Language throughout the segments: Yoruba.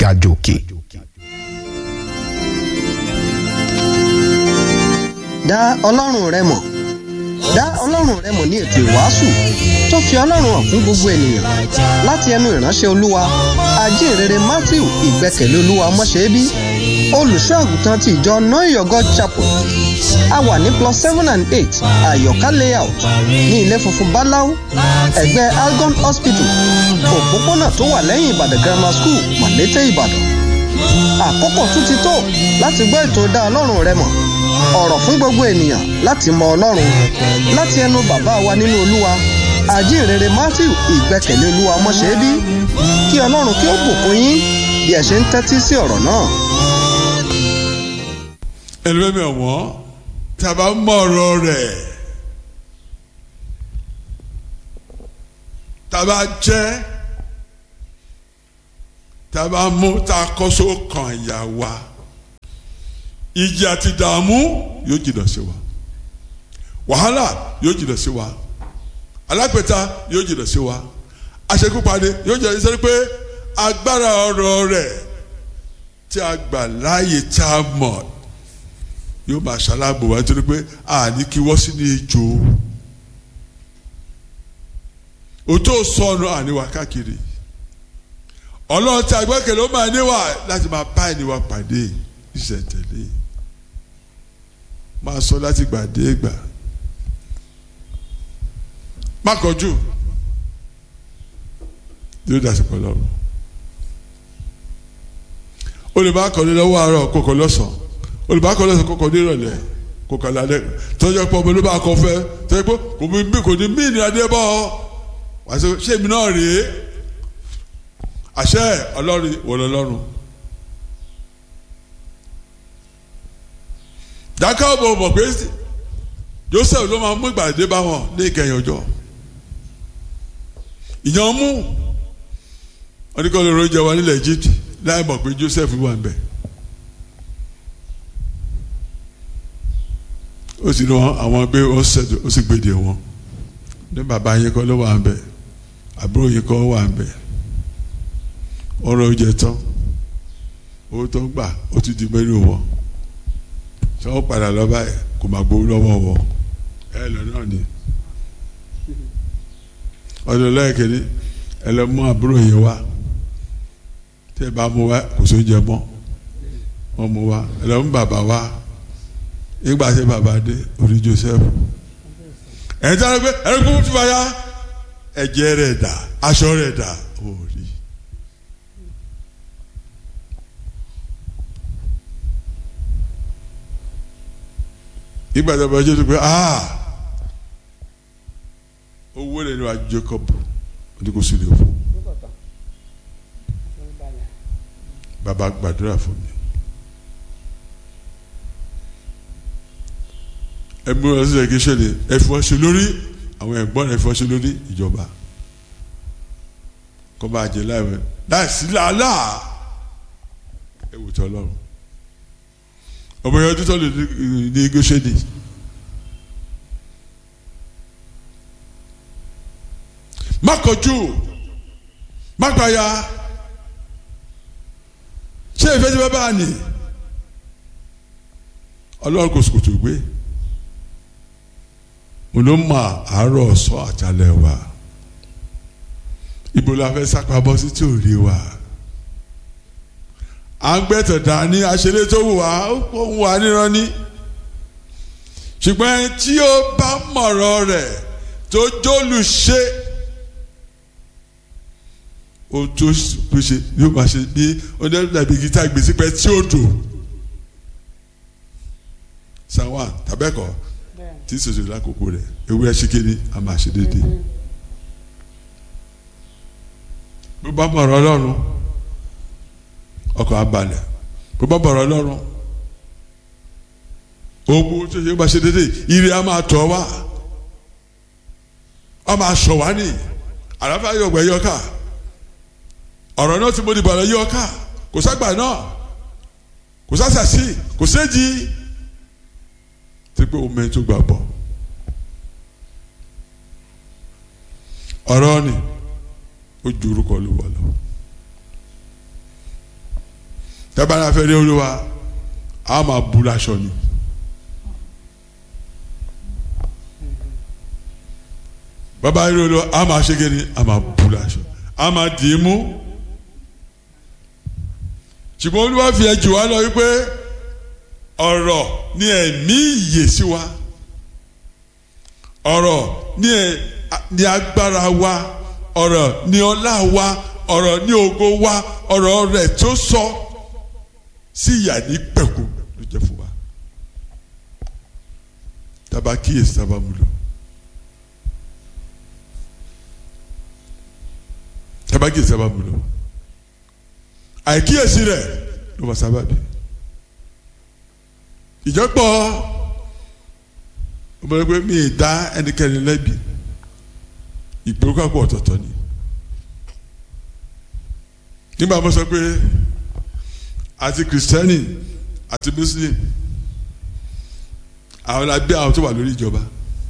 gàjòkè. dá ọlọ́run rẹ mọ̀ dá ọlọ́run rẹ mọ̀ ní ètò ìwàásù tó fi ọlọ́run hàn fún gbogbo ènìyàn láti ẹnu ìránṣẹ́ olúwa ajínrere matthew ìgbẹ́kẹ̀lé olúwa ọmọṣẹ́bí olùṣọ́ àgùntàn ti ìjọ know God chapel a wà ní plus seven and eight àyọ̀ká layout ní ilé funfun báláú ẹ̀gbẹ́ algon hospital òpópónà tó wà lẹ́yìn ìbàdàn grammar school màlété ìbàdàn àkókò tún ti tó láti gbọ́ ètò dá ọlọ́run rẹ mọ̀ ọ̀rọ̀ fún gbogbo ènìyàn láti mọ ọlọ́run láti ẹnu bàbá wa nínú olúwa àjíǹrere matthew ìgbẹ́kẹ̀lé olúwa ọmọṣẹ́bí kí ọlọ́run kí ó bùkún yín bí ẹ ṣe ń tẹ́tí sí ọ̀rọ̀ náà. ẹlẹ́mẹ̀mí ọ̀wọ́n tá a bá mọ ọ̀rọ̀ rẹ̀ tá a bá jẹ́ tá a bá mú tá a kọ́ sókàn ìyá wa ìjì àti ìdààmú yóò jìnnà sí wa wàhálà yóò jìnnà sí wa alágbèta yóò jìnnà sí wa àṣekúpani yóò jìnnà sí pé agbára ọ̀rọ̀ rẹ̀ tí a gbà láàyè tá a mọ̀ yóò máa ṣaláàbò wá nítorí pé àní kí wọ́n sí ní ejò òtó sọnù àníwá káàkiri ọlọ́run tí a gbẹ́kẹ̀lé ó máa níwà láti máa bá ẹniwà pàdé ìṣẹ̀tẹ̀lé máa sọ láti gbà dé gbà má kọjú yóò dàsìkò lọ́rùn olùbákọ̀ọ́lẹ́ lọ́wọ́ àárọ̀ kókò lọ́sàn-án olùbákọ̀ọ́lẹ́ lọ́sàn kókò nírọ̀lẹ́ kókò lálẹ́ tọ́jú ọ̀pọ̀ ọmọ olùbá kọ fẹ́ tọ́jú pé kò bí bí kò ní mí ní adé bọ́ wàá sọ ṣé èmi náà rèé àṣẹ ọlọ́run wọlé ọlọ́run. jákàbọ̀ mọ̀ pé Joseph ló máa mú ìgbàdé bá wọn ní ìkẹyìn ọjọ́ ìyàn mú wọn ní kọ́ ló rọ́jà wa nílẹ̀ Egypt láì mọ̀ pé Joseph wà ń bẹ̀ ó sì lọ àwọn gbé ó sì gbèdè wọn ní bàbá yẹn kọ́ ló wà ń bẹ̀ àbúrò yẹn kọ́ wà ń bẹ̀ ọ̀rọ̀ oúnjẹ tán owó tó ń gbà ó ti di mẹ́rin wọn sọ wọ́n padà lọ báyìí kò máa gbowó lọ́wọ́ wọn ẹ lọ náà ni ọdún lẹ́ẹ̀kẹ́ni ẹ lọ mú àbúrò yẹn wá tẹ bá mú wá kò sóúnjẹ mọ́ wọ́n mú wá ẹ lọ mú bàbá wá nígbà tí bàbá dé orí Joseph ẹ̀ ń tẹ́lẹ̀ pé ẹ̀rí kúkú ti fàyà ẹ̀jẹ̀ rẹ̀ dà aṣọ rẹ̀ dà ó rí. nígbà tí a bá jẹ́ pé ah owó lè ní wa Jacob ní kò sí lè fún bàbá gbàdúrà fún mi ẹbí wọn sì ṣe kí ṣẹlẹ̀ ẹfọṣẹ lórí àwọn ẹ̀gbọ́n ẹfọṣẹ lórí ìjọba kọ bá jẹ láìpẹ́ láìsí làálà ẹwù tí Ọlọ́run ọmọ yẹn tó lè ní igó ṣẹlẹ̀ má kọjú má gbàyà ṣé ìfẹ́ tí wọ́n bá ní Ọlọ́run kò sòkòtò gbé mo ló mọ àárọ̀ ọ̀sán àjálẹ̀ wa ibo la fẹ́ sápamọ́ sí tí ò rí wa à ń gbẹ́tọ̀ dání aṣeré tó wù wá ó ń wà níran ní ṣùgbọ́n tí ó bá mọ̀rọ̀ rẹ̀ tó jólùṣe ohun tó ṣe yóò máa ṣe bí ọdún dàbí gíta gbèsè pẹ́ tí ó dùn sanwó tàbẹ́kọ̀ọ́ tí sòsò lákòókò rẹ̀ ewúrẹ́ ṣíkiri a máa ṣe déédéé. bó bá bọ̀rọ̀ ọlọ́run ọkọ̀ abalẹ̀ bó bá bọ̀rọ̀ ọlọ́run ogun tó ṣe bá ṣe déédéé ire a máa tọ̀ wá a máa sọ̀ wá ní àràfà yọ̀gbẹ́ yọ̀ká ọ̀rọ̀ náà tí mo dìbò ọ̀rọ̀ yọ̀ká kò ságbà náà kò sásàsì kò séjì tí pé omi tó gbà bọ̀ ọ̀rọ̀ ni ó ju orúkọ Olúwa lọ tẹ́bàrà fẹ́ rí olúwa a máa bu laṣọ ni. bàbá rí olúwa a máa ṣe kéde a máa bu laṣọ a máa dì í mú. ṣùgbọ́n olúwa fi ẹjù wá lọ wípé ọ̀rọ̀ ni ẹ̀mí ìyè sí wa ọ̀rọ̀ ni ẹ̀ ni agbára wa ọ̀rọ̀ ni ọlá wa ọ̀rọ̀ ni ògo wa ọ̀rọ̀ rẹ̀ tó sọ sí ìyà ní pẹ̀kú ló jẹ́ fún wa taba kíyèsí taba mú lò taba kíyèsí taba mú lò àìkíyèsí rẹ̀ ló wà sábàbí ìjọpọ̀ ọmọdé pé mi ì dá ẹnikẹ́ni lẹ́bi ìgbérúkàpọ̀ ọ̀tọ̀ọ̀tọ̀ ni nígbà mo sọ pé àti kìrìsìtẹ́nì àti muslim àwọn làbí àwọn tó wà lórí ìjọba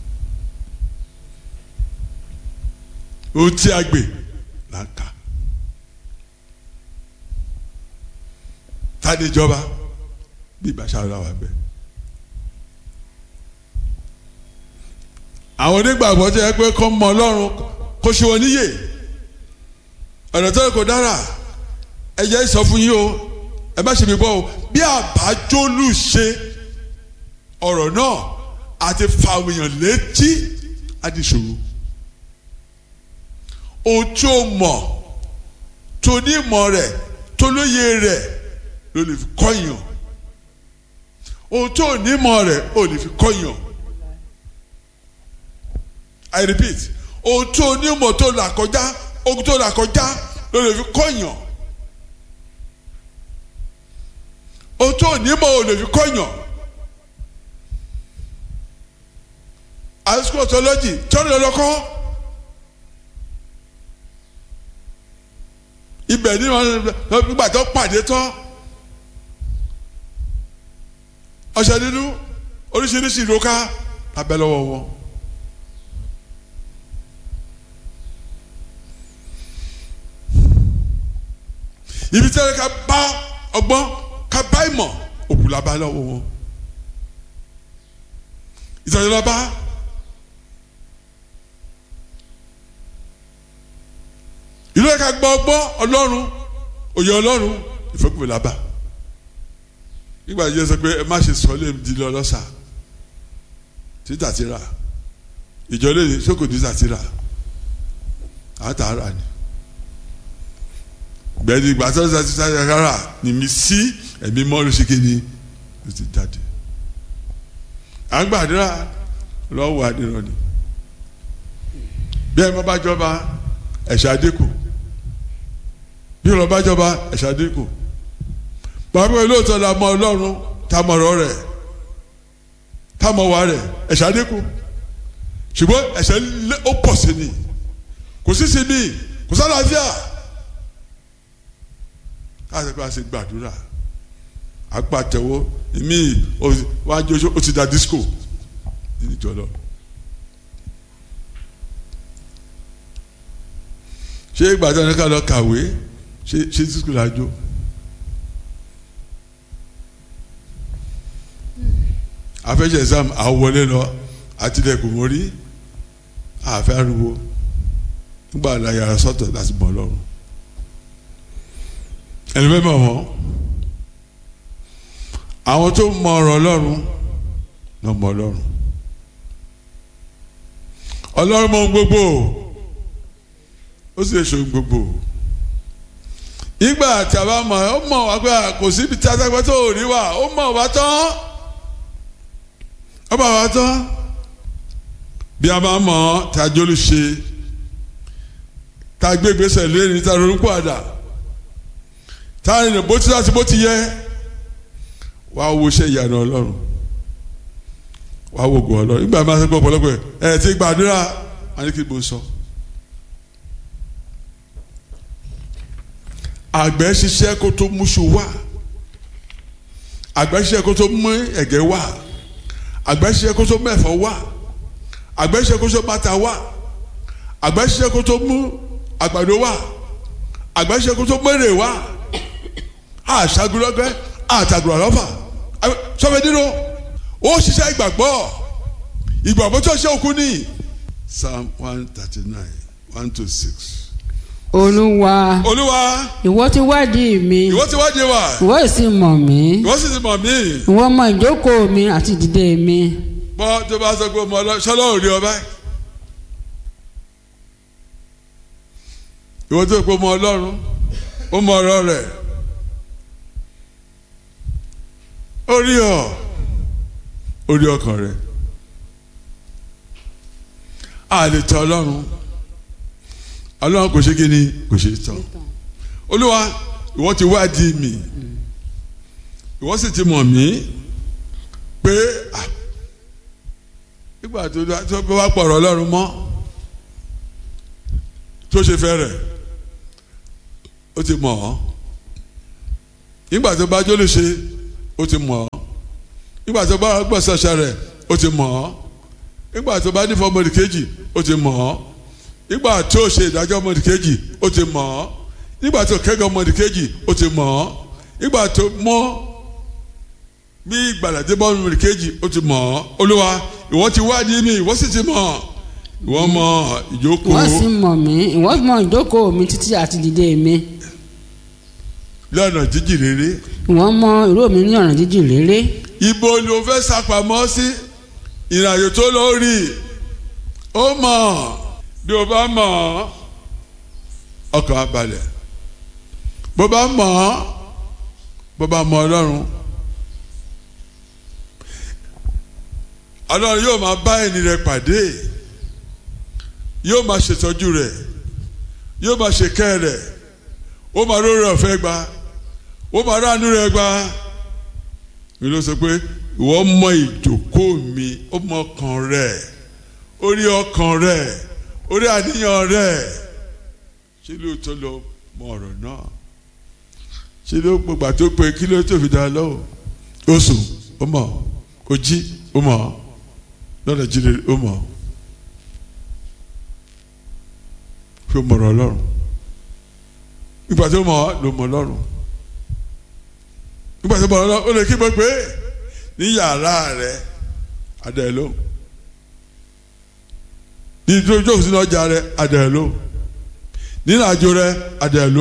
ohun tí a gbè là ń kà tani ìjọba bí ìbáṣà ọ̀la wà bẹ́ẹ̀. àwọn onígbàgbọ́ tó yẹ pé kọ́ mọ ọlọ́run kó ṣe wọn níyè ọ̀nà tó yẹ kó dára ẹ jẹ́ sọ fún yín o ẹ má ṣe mi bọ́ o bí àbájólù ṣe ọ̀rọ̀ náà àti fàwọn èèyàn létí àdìsòro ohun tí o mọ̀ tó ní ìmọ̀ rẹ̀ tó lóye rẹ̀ ló lè fi kọ́yàn ohun tó ní ìmọ̀ rẹ̀ ó lè fi kọ́yàn. I repeat ohun tó onímọ̀ tó là kọjá ohun tó là kọjá ló lè fi kọ́yàn ohun tó onímọ̀ ò lè fi kọ́yàn àìsíkò tọ́lọ́jì tọ́lọ́ lọ́kọ́ ibẹ̀ ni wọ́n nígbà tó pàdé tán ọṣẹ nínú oríṣiríṣi ìrókà lábẹ́ lọ́wọ́ wọn. ibi tí wọn ká bá ọgbọ́n ká bá ìmọ̀ òkú la bá lọ́wọ́ wọn ìtọ́jú la bá ìlú ẹ̀ka gbọ́ ọgbọ́n ọlọ́run òye ọlọ́run ìfẹ́kùnfẹ́ la bá nígbà yẹn sọ pé ẹ má ṣe sọ lé di lọ lọ́sà títà ti rà ìjọ lè sókò títà ti rà àtàrà ni gbẹ̀dì ìgbà tó ṣe ṣe rárá ni mi sí ẹ̀mí mọ́lù ṣe kéde ló ti jáde. à ń gbàdúrà lọ́wọ́ àdìrọ̀ ni bí ẹ̀ mọ́ bá jọba ẹ̀ṣẹ̀ àdínkù bí ọ̀rọ̀ bá jọba ẹ̀ṣẹ̀ àdínkù bàbá mi lóòótọ́ la mọ ọlọ́run tá mọ ọ̀rọ̀ rẹ̀ tá mọ wà rẹ̀ ẹ̀ṣẹ̀ àdínkù ṣùgbọ́n ẹ̀ṣẹ̀ ó pọ̀ sí ni kò sí sí mi kò sálàáfíà káàsì pé a ṣe gbàdúrà apàtẹwọ èmi wájú oṣù ó ti da disco nínú ìjọ lọ. ṣé ìgbà tí wọn ká lọ kàwé ṣé ṣé disco la jó. afẹ́ṣẹ̀ exam àwọlé lọ àtìlẹ́kùn mórí àfẹ́ ariwo nígbà láyàrá sọ́tọ̀ láti mọ̀ lọ́rùn ẹni bẹ́ẹ̀ mọ̀ wọ́n àwọn tó mọ ọ̀rọ̀ ọlọ́run ló mọ ọlọ́run ọlọ́run mọ gbogbo ó sì lè ṣe gbogbo ìgbà tí a bá mọ̀ ó mọ̀ wá pé kò síbi tí a sẹ́gbẹ́ tó rí wà ó mọ̀ wá tán ó mọ̀ wá tán bí a bá mọ̀ tí a jólù ṣe tá a gbé gbèsè lórí tá a ronú pàdà táyà ní bó ti láti bó ti yẹ wàá wo iṣẹ́ ìyanu ọlọ́run wàá wo ògùn ọlọ́run ìgbà máa ń sọ ọ̀pọ̀lọpọ̀ ẹ̀ ti gbàdúrà wọn ní kí n bó sọ. àgbẹ̀ ṣiṣẹ́ kó tó múṣu wá àgbẹ̀ ṣiṣẹ́ kó tó mú ẹ̀gẹ́ wá àgbẹ̀ ṣiṣẹ́ kó tó mú ẹ̀fọ́ wá àgbẹ̀ ṣiṣẹ́ kó tó mú ata wá àgbẹ̀ ṣiṣẹ́ kó tó mú àgbàdo wá àgbẹ̀ ṣiṣẹ́ kó tó mú èrè wá àṣàgùrọ̀gbẹ́ àtàgùrọ̀lọ́fà sọfẹ́ nínú ó ṣiṣẹ́ ìgbàgbọ́ ìgbàgbọ́ tó ṣe òkú ní psalm one thirty nine one to six. olúwa olúwa ìwọ ti wádìí mi ìwọ ti wádìí wa ìwọ sì mọ̀ mí ìwọ sì ti mọ̀ mí ìwọ mọ ìjókòó mi àti ìdìde mi bọ́ tó bá sọ pé ọmọ ọlọ́run ṣọlọ́run rí ọ báyìí. ìwọ tó pé ọmọ ọlọ́run ó mọ ọ̀rọ̀ rẹ̀ ó rí ọ ó rí ọkàn rẹ̀ a lè tọ̀ ọlọ́run ọlọ́run kò ṣe kí ni kò ṣe tọ̀ olúwa ìwọ ti wádìí mi ìwọ sì ti mọ̀ mí pé ah nígbà tó tó bá wá pọ̀rọ̀ ọlọ́run mọ́ tó ṣe fẹ́ rẹ̀ ó ti mọ̀ ọ́ nígbà tó bá jólè ṣe ó ti mọ̀ ọ́ nígbà tó bá gbọ́ ṣẹṣẹ rẹ̀ ó ti mọ̀ ọ́ nígbà tó bá nífọ̀ ọmọdé kejì ó ti mọ̀ ọ́ nígbà tó ṣe ìdájọ́ ọmọdé kejì ó ti mọ̀ ọ́ nígbà tó kẹ́gàn ọmọdé kejì ó ti mọ̀ ọ́ nígbà tó mọ́ bí ìgbàlódé bọ́ ọmọdé kejì ó ti mọ̀ ọ́ olúwa ìwọ ti wádìí mi ìwọ sì ti mọ̀ ìwọ mọ̀ ìjókòó ìwọ sì mọ̀ mí ìwọ mọ ìjókòó mi títí àti ìdìde mi lọ́nà jíjìn rere ìwọ mọ ìró mi ní ọ̀nà jíjìn réré ibo ni o fẹ́ sàpamọ́ sí ìrìnàjò tó lọ rí ó mọ̀ bí o bá mọ̀ ọkàn abalẹ̀ bó bá mọ̀ bó bá mọ̀ ọlọ́run ọlọ́run yóò máa bá ẹni rẹ̀ pàdé yóò máa ṣètọ́jú rẹ̀ yóò máa ṣèkẹ́ rẹ̀ ó máa róró ọ̀fẹ́ gba ó máa ránú rẹ̀ gba mi ló sọ pé ìwọ mọ ìjókòó mi ó mọ ọkàn rẹ̀ ó rí ọkàn rẹ̀ ó rí àníyàn rẹ̀ ṣé ló tó lọ mọ ọ̀rọ̀ náà ṣé ló gbogbo tó pé kí ló tó fi dá lọ́wọ́ ó sùn ó mọ̀ ó jí ó mọ̀ lọ́dọ̀ jíire ó mọ̀ fi mọ̀rọ̀ ọlọ́run ìgbà tó mọ̀ ló mọ̀ ọlọ́run nígbà tó mọ̀ ọlọ́run ó lè kí gbọ́ pé ní yàrá rẹ̀ adé ló ní ìjókòó sínú ọjà rẹ̀ adé ló nínú àjò rẹ̀ adé ló.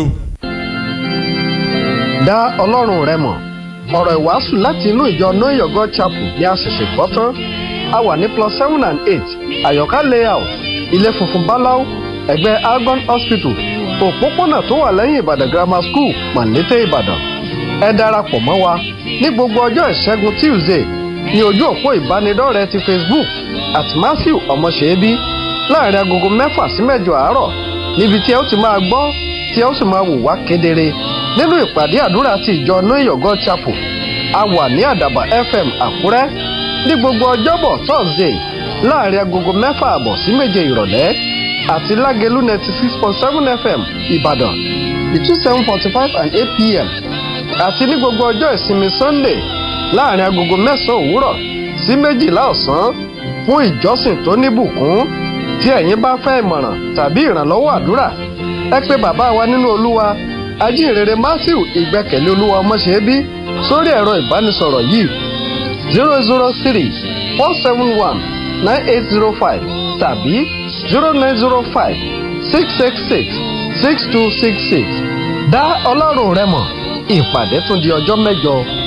dá ọlọ́run rẹ mọ̀ ọ̀rọ̀ ìwàásù láti inú ìjọ know your god chapel ni a ṣẹ̀ṣẹ̀ gbọ́ tán a wà ní plus seven and eight àyọ̀ká layout ilé funfun báláú ẹ̀gbẹ́ algon hospital òpópónà tó wà lẹ́yìn ìbàdàn grammar school mọ̀lété ìbàdàn ẹ darapọ̀ mọ́ wa ní gbogbo ọjọ́ ìṣẹ́gun tuesday ní ojú òpó ìbánidọ́rẹ̀ẹ́ ti facebook at matthew ọmọṣẹ́bí láàrin agogo mẹ́fà sí mẹ́jọ àárọ̀ níbi tí ẹ ó ti máa gbọ́ tí ẹ ó sì máa wò wá kedere nínú ìpàdé àdúrà ti ìjọ know your god chapel a wà ní àdàbà fm àkúrẹ́ ní gbogbo ọjọ́bọ̀ thursday láàrin agogo mẹ́fà àbọ̀ sí méje ìrọ̀lẹ́ àti lágẹ̀lú ninety six point seven fm ìbàdàn between seven forty five and eight pm àti ní gbogbo ọjọ́ ìsinmi sunday láàrin agogo mẹ́sàn-án òwúrọ̀ sí méjìlá ọ̀sán fún ìjọsìn tó níbùkún tí ẹ̀yin bá fẹ́ ìmọ̀ràn tàbí ìrànlọ́wọ́ àdúrà ẹ pé bàbá wa nínú olúwa ajínrere matthew ìgbẹ́kẹ̀lé olúwa ọmọṣẹ́bí sórí ẹ̀rọ ìbánisọ̀rọ̀ yìí zero zero three four seven one nine eight zero five tàbí zero nine zero five six six six six two six six dá ọlọ́run rẹ mọ̀ ìpàdé tún di ọjọ́ mẹ́jọ.